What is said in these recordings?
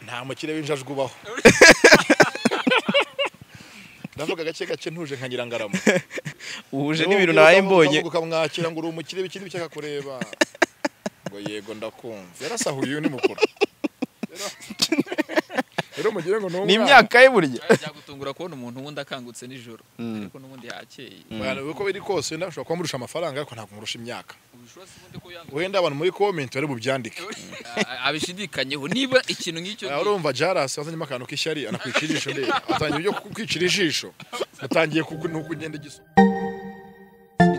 nta mukire w'injajwe ubaho ndavuga gake gake ntuje nkagira ngarama uhuje n'ibintu nawe mbonye ukamwakira ngo uri umukire bikiri bike akakureba ngo yego ndakumva yarasahuye uyu ni mukuru Rero- rero mugire ngo ni imyaka ye burya byagutungura kubona umuntu wundi akangutse nijoro ariko n'ubundi yakeye Abantu uko biri kose wenda ushobora kuba murusha amafaranga ariko ntabwo murusha imyaka ubushobozi ubundi ko yanga wenda abantu muri komenti bari bubyandike Ah, abishidikanyeho niba ikintu nk'icyo Aha urumva jarasi wazanyemo akantu k'ishyari anakwicira ijisho ndeba atangiye ibyo kwicira ijisho atangiye kugenda igisoro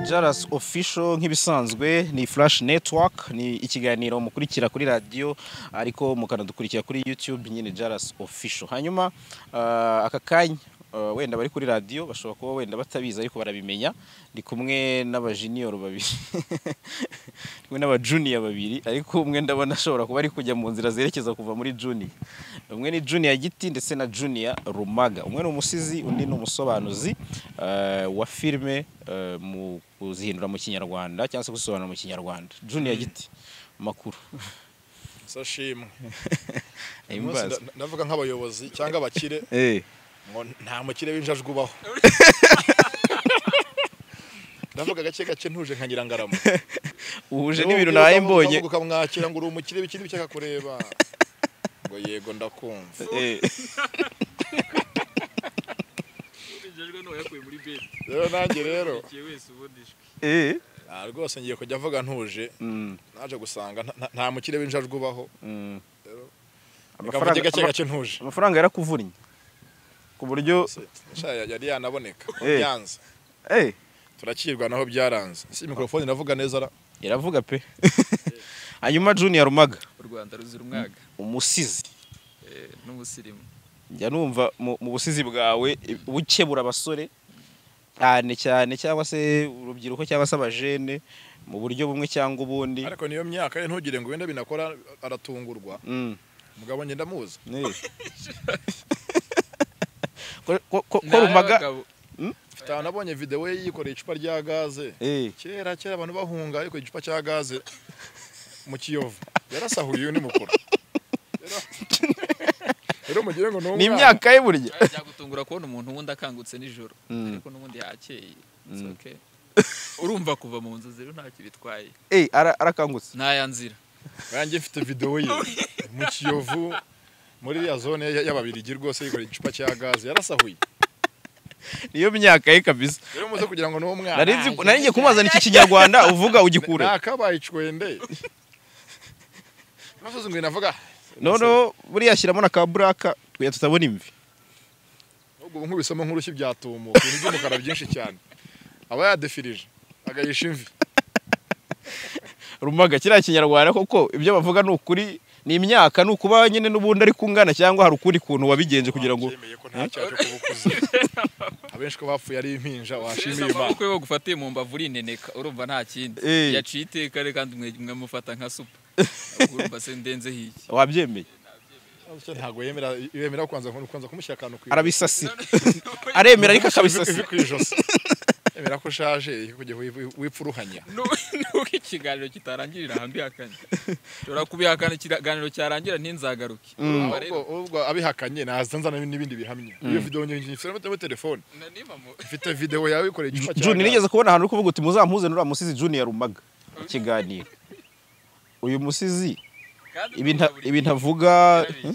Jaras official nk'ibisanzwe ni Flash Network ni ikiganiro mukurikira kuri radio ariko mukanadukurikira kuri YouTube nyine Jaras official hanyuma ah, aka kanya ah, wenda bari kuri radio bashobora kuba wenda batabizi ariko barabimenya ndi kumwe n'abajinior babiri ndi kumwe n'abajunior babiri ariko umwe ndabona ashobora kuba ari kujya mu nzira zerekeza kuva muri junior umwe ni junior giti ndetse na junior rumaga umwe ni umusizi undi ni umusobanuzi ah, wa filime eh, mu kuzihindura mu kinyarwanda cyangwa se gusobanura mu kinyarwanda junior giti makuru sashimwe Imbaza. ndavuga nk'abayobozi cyangwa abakire Eh, ngo nta mukire w'injajwe ubaho ndavuga gake gake ntuje nkagira ngarama uhuje n'ibintu nawe mbonye ukamwakira ngo uri umukire bikiri bike akakureba ngo yego ndakumva Eh, yakurijejwe n'uwo yakuye muri beti rero nanjye rero ikiye wese ubundi ishwi eh, ah, rwose ngiye kujya avuga ntuje mm, naje gusanga nta- nta- nta mukire w'injajwe ubaho mm. reka mvuge amafaranga gake gake ntuje amafaranga yarakuvunnye ku buryo Sha, yari yanaboneka Eh. byanze eh, turakirwa naho byaranze si mikorofone iravuga neza ra iravuga pe hanyuma junior rumaga u rwanda ruzira umwaga umusizi eh, n'ubusirimu njya numva mu mu busizi bwawe bukebura abasore cyane cyane cyangwa se urubyiruko cyangwa se abajene mu buryo bumwe cyangwa ubundi ariko niyo myaka ye ntugire ngo wenda binakora aratungurwa Mm, umugabo njye ndamuzi nee. Ko- ko- ko ko Ni rumaga ay'abagabo. mfite ahantu nabonye videwo ye yikoreye icupa rya gaze Eh, kera kera abantu bahunga ariko igicupa cya gaze mu kiyovu yarasahuye uyu ni mukuru Rero- rero mugire ngo ni imyaka ye burya byagutungura kubona umuntu wundi akangutse nijoro Mm. ariko n'ubundi yakeye It's Mm. okay. urumva kuva mu nzu zero ntacyo bitwaye Eh, ara- arakangutse ntaya nzira nanjye mfite videwo ye mu kiyovu muri iriya zone ya- y'ababirigi rwose yikoreye igicupa cya gaze yarasahuye niyo myaka ye kabisa rero muze kugira ngo n'uwo mwana nari nzi nari ngiye kumwazana iki kinyarwanda uvuga ugikure nakabaye icwende nasuze ngo navuga noneho buriya shyiramo na ka buraka twe tutabona imvi ubwo ubu nk'ubisoma nk'urushyi byatumuka ibintu by'umukara byinshi cyane aba yadefirije agayisha imvi rumaga kiriya kinyarwanda koko ibyo bavuga ni ukuri ni imyaka ni ukuba nyine n'ubundi ari kungana cyangwa hari ukundi kuntu wabigenje kugira ngo Babyemeye ko nta cyaje kubukuza abenshi ko bapfuye ari impinja washimiye imana amaboko yo bagufatiye mu mbavu urineneka urumva nta kindi Eh. yaciye iteka rero kandi mwe- mwamufata nka supa urumva se ndenzeho iki wabyemeye ntabwo yemera yemera kubanza kubanza kumushyira akantu ku arabisasira aremera ariko ivi akabisasira ku ijosi yemera ko ushaje reka kujya wi- wipfuruhanya nuko ikiganiro kitarangirira ahambihakanye ushobora kubihakana ikiganiro cyarangira ntinzagaruke urumva rero ubwo ubwo abihakanye naza nzana n'ibindi bihamya iyo videwo nyinshi mfite muri telefone na niba mu- mfite videwo yawe yikoreye igicupa cya juni gaze. nigeze kubona ahantu uri kuvuga uti muzamuhuze n'uriya musizi juni ya rumaga mu kiganiro uyu musizi kandi ibintu urumva buri ibintu gihe avuga yarabeshye.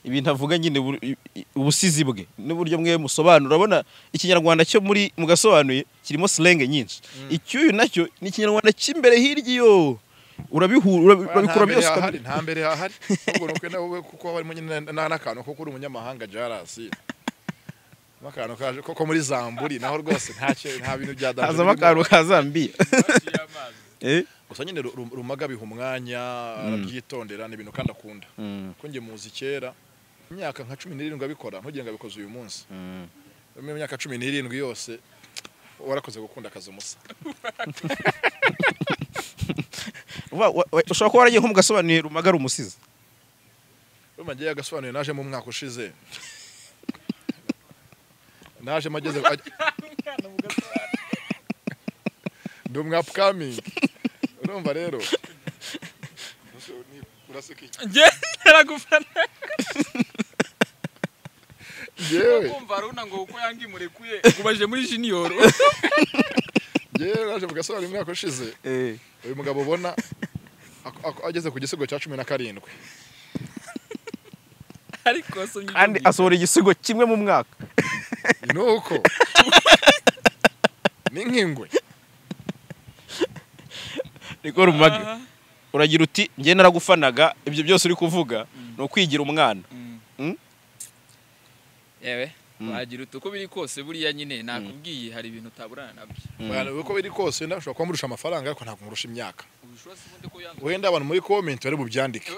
ibintu avuga nyine bur- i- i- ubusizi bwe n'uburyo mwe musobanura urabona ikinyarwanda cyo muri mugasobanuye kirimo silenge nyinshi icyuyu nacyo ni ikinyarwanda cy'imbere hirya iyo urabihura urabi- urabikura byose nta mbere ukabirya. hahari nta mbere hahari ubwo ni uko nawe we kuko haba harimo nyine na- n'akantu ko kuri umunyamahanga jarasi akantu kaje koko muri zamburi naho rwose nta cyo- nta bintu bya danger hazamo birimo. akantu ka zambiya Baciye amazi. Eh? gusa nyine Ru- Ru- rumaga biha umwanya arabyitondera ni ibintu kandi akunda kuko njye muzi kera imyaka nka cumi n'irindwi abikora ntugire ngo abikoze uyu munsi mu myaka cumi n'irindwi yose warakoze gukunda akazi umusa Wa- wa- wa- ushobora kuba waragiye nko mugasobanuye rumaga ari umusizi rumagiye yagasobanuye naje mu mwaka ushize naje mageze ndi umwapukamingi urumva rero uraseka iki Njye naragufana yewe kumva runa ngo uko yangi murekuye kubaje muri junior yewe naje mu gasobanuro mu mwaka ushize Eh, uyu mugabo ubona ak- ak- ageze ku gisigo cya cumi na karindwi ariko asomye kandi asohora igisigo kimwe mu mwaka ni uko ni nk'ingwe niko rumage uragira uti njye naragufanaga ibyo byose uri kuvuga ni ukwigira umwana Mm? yewe Mm. wagira uti uko biri kose buriya nyine nakubwiye hari ibintu utaburana nabyo Bwana, uko biri kose wenda ushobora kuba murusha amafaranga ariko ntabwo murusha imyaka ubushobozi ubundi ko yanga wenda abantu muri komenti bari bubyandike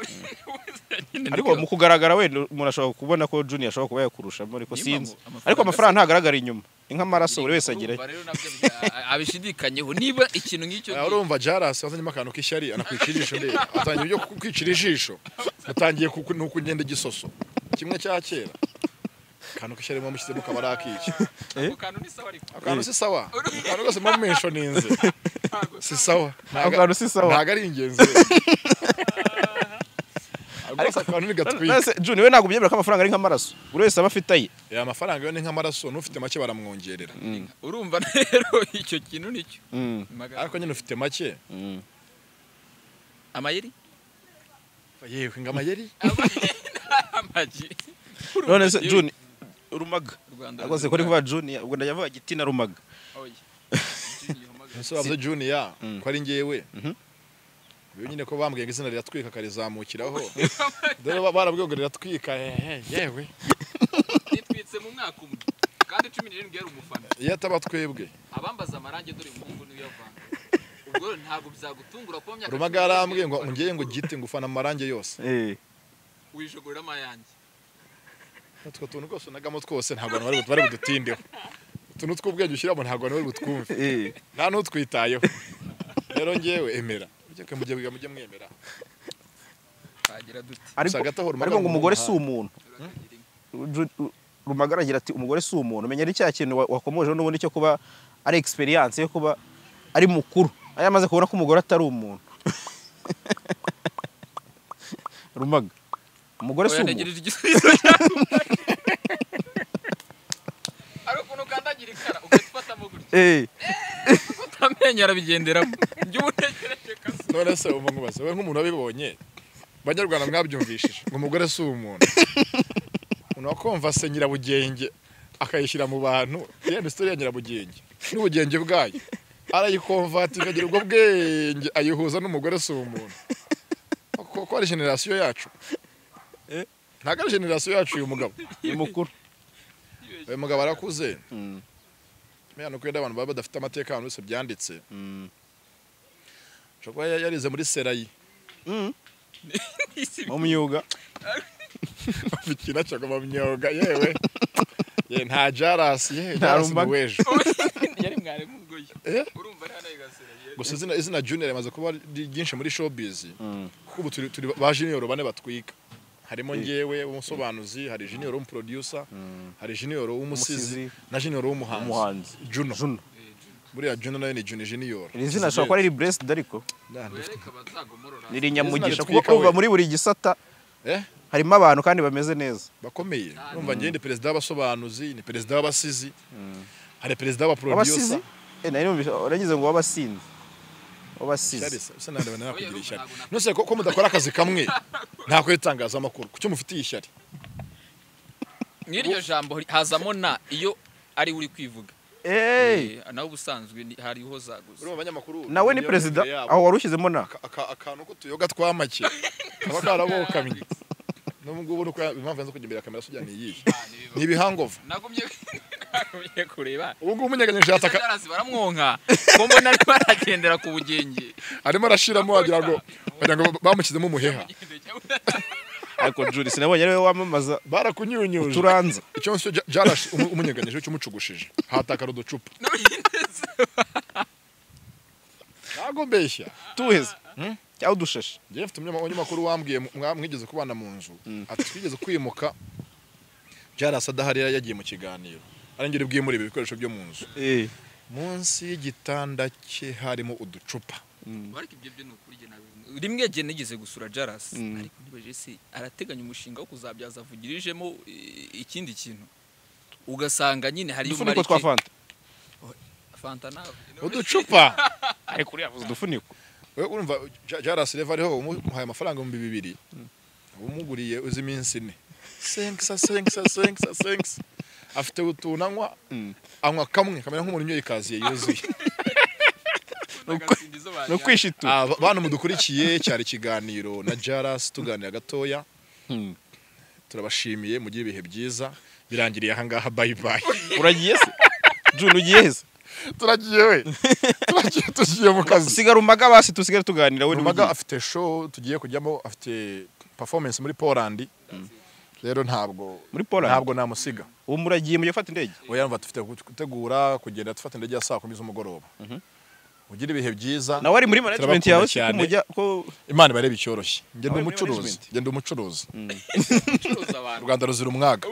ariko mu kugaragara wenda umuntu ashobora kubona ko junior ashobora kuba yakurushamo ariko Niyo sinzi mpamvu amafaranga ariko amafaranga ntagaragara inyuma ni nk'amaraso buri wese agira Urumva rero nabyo bya- abishidikanyeho niba ikintu nk'icyo Aha urumva jarasi yazanyemo akantu k'ishyari anakwicira ijisho ndebe atangiye ibyo kwicira ijisho utangiye ku- ni ukugenda igisoso kimwe cya kera akantu k'ishyari muba mushyizemo kaba ari ak'iki ako kantu ni sawa ariko akantu si sawa akantu kose muba mumesho ninze si sawa ako kantu si sawa ntabwo ari ingenzi ariko akantu ni gatwika Nase, Junior we ntabwo byemera ko amafaranga ari nk'amaraso buri wese aba afite aye aya mafaranga yo ni nk'amaraso n'ufite make baramwongerera urumva rero icyo kintu nicyo Magana- ariko nyine ufite make amayeri yewe ngo amayeri amagi none se Junior rumaga Rwanda akoze kuri kuba Junior ubwo ndajya avuga giti na rumaga Oya. nsobanuze juniya ko ari ngewe Mhm. biba nyine ko bambwiye ngo izina riratwika akarizamukiraho dore ba- barabwiye ngo riratwika hehe yewe Nitwitse mu mwaka umwe kandi cumi n'irindwi yari umufana iyo ataba twebwe abambaza amarangi dore umuhungu niyo yavanga ubwo rero ntabwo byagutungura kuba myaka rumaga yarambwiye ngo ngeye ngo gite ngufana mu marange yose eh wijogoramo ayanjye utwo tuntu rwose unagamo twose ntabwo abantu bari bu- bari budutindeho utuntu tw'ubwenge ushyiramo ntabwo abantu bari butwumve eh nta n'utwitayeho rero ngewe emera mujye mujye mujye- mujye mwemera twagira dute ariko Gusa gatohora ariko ngo umugabo umugore mu si umuntu Ju- u- rumaga aragira ati umugore si umuntu menya ari cya kintu wa- wakomojeho n'ubundi cyo kuba ari experience yo kuba ari mukuru ari amaze kubona ko umugore atari umuntu rumaga umugore si oya umuntu ntegereje igisubizo cyawe ari ukuntu ukandagira ikara ugahita ufatamo gutya eh amenyo arabigenderamo jya ubutekereje kaso none se ubu nkubaze we nk'umuntu wabibonye banyarwanda mwabyumvishije ngo umugore si umuntu umuntu wakomvase nyirabugenge akayishyira mu bantu yenda isitori ya nyirabugenge n'ubugenge bwayo arayikomvata ikagira ubwo bwenge ayihuza n'umugore si umuntu ko ari generasiyo yacu Eh? ntabwo ari generasiyo yacu uyu mugabo ni mukuru uyu mugabo arakuze Mm. menya ni uko wenda abantu baba badafite amateka abantu bose byanditse ushobora kuba yarize muri serayi mu myuga mikino akagoma mu myuga yewe ye nta jarasi ye Nta jarasi rumbaga. ni wejo yari mwari mungoyi Eh? urumva ari hano yigasera gusa izina izina junior rimaze kuba ri- ryinshi muri showbiz kuko ubu turi turi ba junior bane batwika harimo ngewe umusobanuzi hari junior w'umuproducer hari junior w'umusizi Umusizi. na junior w'umuhanzi umuhanzi juno Juno buriya juno nayo ni junior junior iri zina ashobora kuba ari blessed ariko Nah, ndi- reka bazagomorora ni rinyamugisha Izina kuko twika we. uba muri buri gisata eh harimo abantu kandi bameze neza bakomeye urumva ngewe ni perezida w'abasobanuzi ni perezida w'abasizi hari perezida abasizi w'abaproducer eh nari numvise uragize ngo w'abasinzi w'abasizi Ishyari se, se nande bana nakugira ishyari. Nose ko ko mudakora akazi kamwe nta kwitangaza amakuru. Kucyo mufitiye ishyari. n'iryo jambo hazamo na iyo ari uri kwivuga eh Eh, nawe ubusanzwe ni- hariho zaguze Urumva abanyamakuru. nawe ni perezida aho wari ushyizemo na akantu ko tuyoga twamake. Kaba karabokamye. N'ubu ngubu nuko impamvu yanze kugira imbere ya kamera sujya ni iyi. Ni ibihangovu. nagumye nagumye kureba Ubu ngubu munyeganyeje yataka Zarazi baramwonka ko mbona ari baragendera ku bugenge arimo arashiramo wagira ngo wagira ngo bamushyizemo umuheha. ariko Juri sinabonye ariwe wamamaza Barakunyunyuje. turanza Icyo nsyo jarash umunyeganyeje cyumucugushije. Hatakara uducupa. Ntago mbeshya. tuheze cyangwa udushashi Jeff tumye abanyamakuru wambwiye mu- mwa- mwigeze kubana mu nzu ati twigeze kwimuka Jarasa adahari yari yagiye mu kiganiro arangire bwimure ibi bikoresho byo mu nzu eh munsi y'igitanda cye harimo uducupa ariko ibyo byo ni ukuri jye nawe- rimwe jye nigeze gusura Jaras ariko nibaje se arateganya umushinga wo kuzabyaza avugirijemo eh, ikindi kintu ugasanga nyine hari udufuniko twa fanta fanta nawe uducupa ariko uriya avuze udufuniko wowe urumva jarasi reva ariho umuhaye amafaranga ibihumbi bibiri umuguriye uzi iminsi ine senkisa senkisa senkisa senkisa afite utuntu anywa anywa kamwe kamera nk'umuntu unyoye ikaziye yuzuye ni ukwishitu Aba- bantu mudukurikiye cyari ikiganiro na jarasi tuganira gatoya Hmm. turabashimiye mugire ibihe byiza birangiriye ahangaha bayibayi uragiye se june ugiye heza turagiye we turagiye tugiye mu kazi sigara umaga basi dusigare tuganira we Rumaga n'ugiye. afite show tugiye kujyamo afite performance muri Poland rero ntabwo muri poland ntabwo namusiga ubu muragiye mujya gufata indege we yumva dufite gutegura kugenda dufata indege ya saa kumi z'umugoroba ugire ibihe byiza nawe ari muri management Turabakunda yawe se ko cyane. mujya ko imana ibarebe icyoroshye ngenda Nawe muri umucuruzi management. ngenda umucuruzi ucuruza u abantu rwanda ruzira umwaga